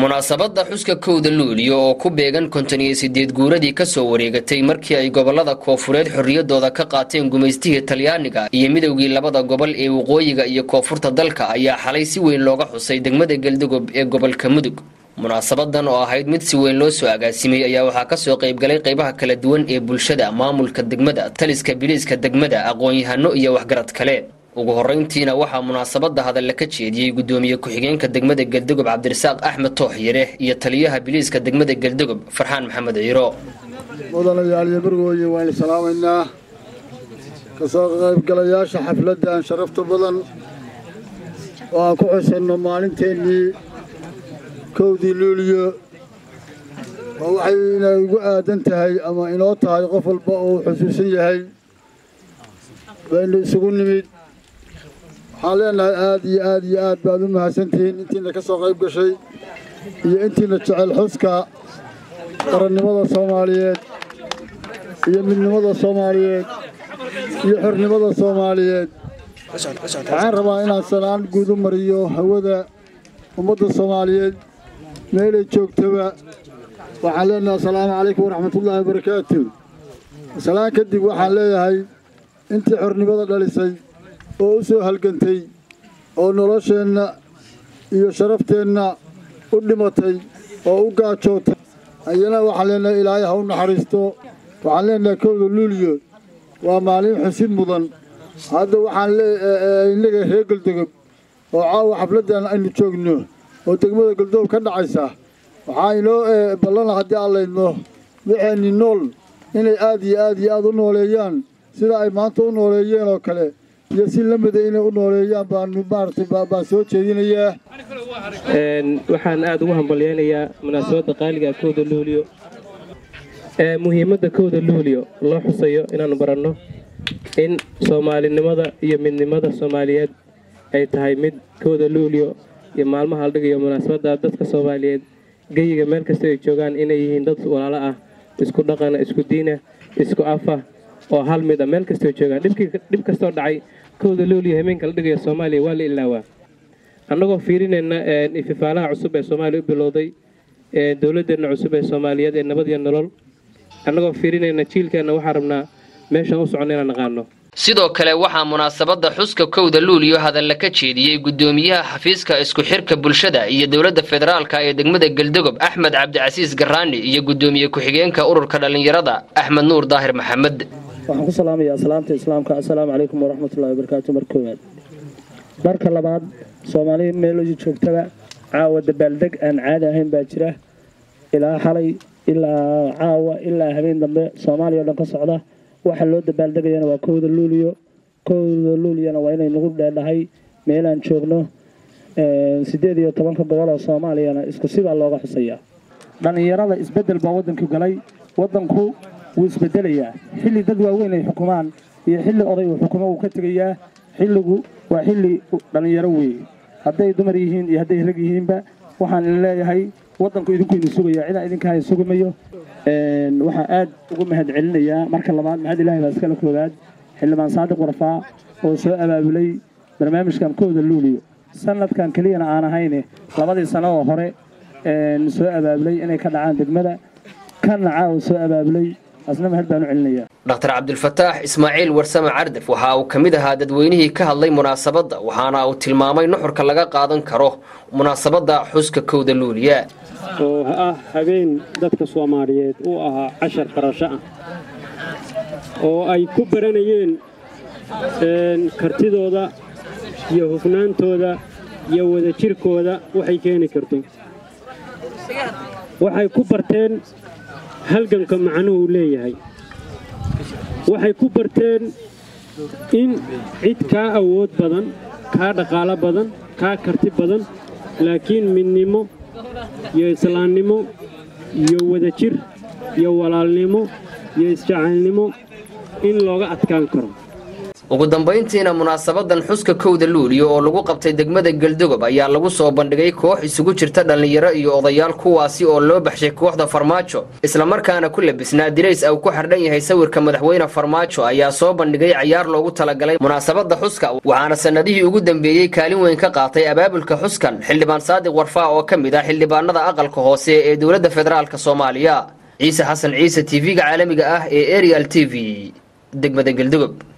munaasabadda xuska kowda luuliyo oo ku beegan konton iyo sideed guuradii kasoo wareegatay markii ay gobolada koofureed xorriyadooda ka qaateen gumaystihii talyaaniga iyo midowgii labada gobol ee waqooyiga iyo koonfurta dalka ayaa xalay si weyn looga xusay degmada galdogob ee gobolka mudug munaasabadan oo ahayd mid si weyn loo soo agaasimay ayaa waxaa kasoo qaybgalay qaybaha kala duwan ee bulshada maamulka degmada taliska biliiska degmada aqoon-yahano iyo waxgarad kale ugu horeyntiina waxaa munaasabada hadalla ka jeediyey gudoomiye ku-xigeenka degmada galdogob cabdirasaaq axmed tooxyare iyo taliyaha biliiska degmada galdogob farxaan maxamed ciiro mudanayaal iyo marwooye waaynu salaamaynaa kasoo qaybgalayaasha xafladdan sharafta badan oo aan ku xusanno maalinteennii kowdii luuliyo oo waxay inay ugu aadan tahay ama inoo tahay qof walba uu xusuusan yahay baynu isugu nimid waxaan leenahay aad iyo aad iyo aad baad u mahadsantihiin intiina ka soo qayb gashay iyo intiina jecel xuska qarannimada soomaaliyeed iyo midnimada soomaaliyeed iyo xornimada soomaaliyeed waxaan rabaa inaan sanaan guud u mariyo hawada ummadda soomaaliyeed meelay joogtaba waxaan leenahay assalaamu calaykum waraxmatullaahi wabarakaatu salaan kadib waxaan leeyahay intii xornimada dhalisay oo u soo halgantay oo nolosheenna iyo sharafteenna u dhimatay oo u gaajootay ayana waxaan leenahay ilaahay ha u naxariisto waxaan leenahay kowda luuliyo waa maalin xusid mudan hadda waxaan innaga reer galdogob oo caawa xafladdan aynu joogno oo degmada galdogob ka dhacaysa waxaa inoo ballana haddii aan laydno waxeenni nool inay aad iyo aad iyo aad u nooleeyaan sida ay maanta u nooleeyeen oo kale iyo si la mida inay u nooleeyaan baanu maaragtay baan soo jeedinayaa waxaan aada ugu hambalyeynayaa munaasabadda qaaliga kowda luuliyo ee muhiimadda kowda luuliyo loo xusayo inaanu baranno in soomaalinimada iyo midnimada soomaaliyeed ay tahay mid kowda luuliyo iyo maalmaha la dhigayo munaasabadda dadka soomaaliyeed geyiga meel kasta ay joogaan inay yihiin dad walaalo ah isku dhaqana isku diina isku afa oo hal mid a meel kastoo joogaan dhib kastoo dhacay kowda luuliyo hameenka la dhigayo soomaaliya waa la ilaawaa annagoo fiirinayna ififaalaha cusub ee soomaaliya u bilowday dowladeenna cusub ee soomaaliyeed ee nabad iyo nolol annagoo fiirinayna jiilkeenna waxaan rabnaa meeshaan u soconna inaan naqaano sidoo kale waxaa munaasabadda xuska kowda luuliyo hadalla ka jeediyey gudoomiyaha xafiiska isku xirka bulshada iyo dowladda federaalka ee degmada galdogob axmed cabdicasiis garaani iyo gudoomiye ku-xigeenka ururka dhallinyarada axmed nuur daahir maxamed waxaan ku salaamayaa salaamta islaamka assalaamu calaykum waraxmatullahi wabarakaatu mar koowaad marka labaad soomaaliya meelooyi joogtaba caawa dabaaldeg aan caadi ahayn baa jira ilaa xalay ilaa caawa ilaa habeen dambe soomaaliya o dhan ka socda waxa loo dabaaldegayana waa kowda luuliyo kowda luuliyana waa inay nagu dheedhahay meelaan joogno siddeed iyo tobanka gobol oo soomaaliyana isku sibaa looga xusayaa dhallinyarada isbeddel baa waddanku galay waddanku wuu isbedelayaa xilli dad waaweyn ay xukumaan iyo xilli oday uu xukumo wuu ka tegayaa xilligu waa xilli dhallinyaro weeye hadday dumar yihiin iyo hadday rag yihiinba waxaan idin leeyahay waddanku idinku idin sugaya cidaan idinkahay sugumayo waxaan aad ugu mahad celinayaa marka labaad maxamed ilahi baa iskala koowaad xildhibaan saadiq warfaa oo soo abaabulay barnaamijkan kowda luuliyo sanadkan keliyana aan ahayne labadii sano oo hore soo abaabulay inay ka dhacaan degmada kanna caawa soo abaabulay asna mahad baan u celinayaa dhaktar cabdilfataax ismaaciil warsame cardaf waxa uu ka mid ahaa dadweynihii ka hadlay munaasabadda waxaana uu tilmaamay nuxurka laga qaadan karo munaasabadda xuska kowda luuliya oo ah habeen dadka soomaaliyeed u ahaa cashar barasho ah oo ay ku baranayeen kartidooda iyo hufnaantooda iyo wadajirkooda waxay keeni karto waxay ku barteen halganka macnuhu leeyahay waxay ku barteen in cid kaa awood badan kaa dhaqaalo badan kaa karti badan laakiin midnimo iyo islaamnimo iyo wadajir iyo walaalnimo iyo isjacaylnimo in looga adkaan karo ugu dambayntiina munaasabadan xuska kowda luuliyo oo lagu qabtay degmada galdogob ayaa lagu soo bandhigay koox isugu jirta dhallinyaro iyo odayaal kuwaasi oo loo baxshay kooxda farmaajo islamarkaana ku labisnaa dirays au ku xardhan yahay sawirka madaxweyne farmaajo ayaa soo bandhigay cayaar loogu talagalay munaasabada xuska waxaana sanadihii ugu dambeeyey kaalin weyn ka qaatay abaabulka xuskan xildhibaan saadiq warfaa oo ka mid ah xildhibaanada aqalka hoose ee dowladda federaalk soomaaliya ciise xasan ciise tv-ga caalamiga ah ee arial t v degmada galdogob